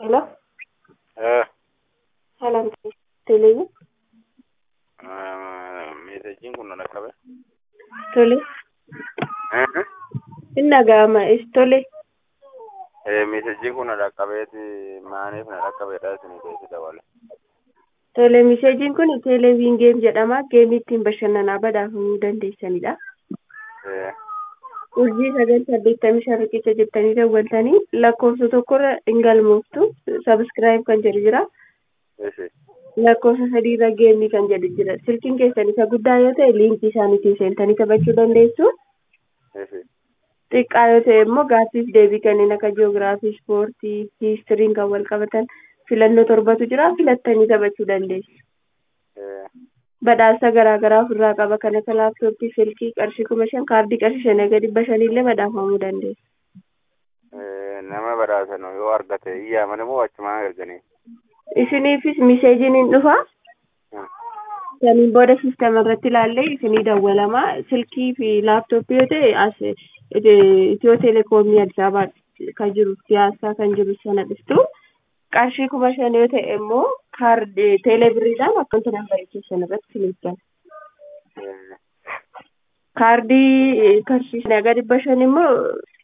Hello? Eh, Salam Telee. meesejiin kun na qabe. Tole. Inni dhaga'ama. Tole. Meesejiin kun na qabeeti maaniif na qabeedha isin keessa dabale. Tole miseejiin kun teeleeviin geem jedhama. Geemii ittiin bashannanaa badhaafamuu dandeessanidha. Urjii sagal saddeettamii shan riqicha jettanii daawwatanii lakkoofsa tokkorra hin galmooftu. Sabiskiraayib kan jedhu jira. lakkoofsa sadiirra geemii kan jedhu jira. Silkiin keessan isa guddaa yoo ta'e liinkii isaaniitiin seentanii taphachuu dandeessu. Xiqqaa yoo ta'e immoo gaaffiif deebii kanneen akka jiyoogiraafii, ispoortii, hiistiriin kan wal qabatan filannoo torbatu jira. Filattanii taphachuu dandeessu. Badhaasa garaa garaa ofirraa qaba. Kan akka laaptooppii, silkii qarshii kuma shan, kaardii qarshii shanii gadi dhibba shaniillee badhaafamuu dandeessu. Nama badhaasan yoo argate iyyaa mana moo achumaan erganii? Isiniifis miseejiin hin dhufa. Saniin booda siistama irratti ilaallee isinii dawwalama. Silkii fi laaptooppii yoo ta'e as Itiyoo Telekoomii Addis Ababaa kan jiru siyaasaa kan jiru sana dhuftu. Qarshii kuma shan yoo ta'e immoo kaardii teelebiriidhaan akkaunti nambarii keessan irratti isiniif gala. Kaardii qarshii shanii gadi dhibba shan immoo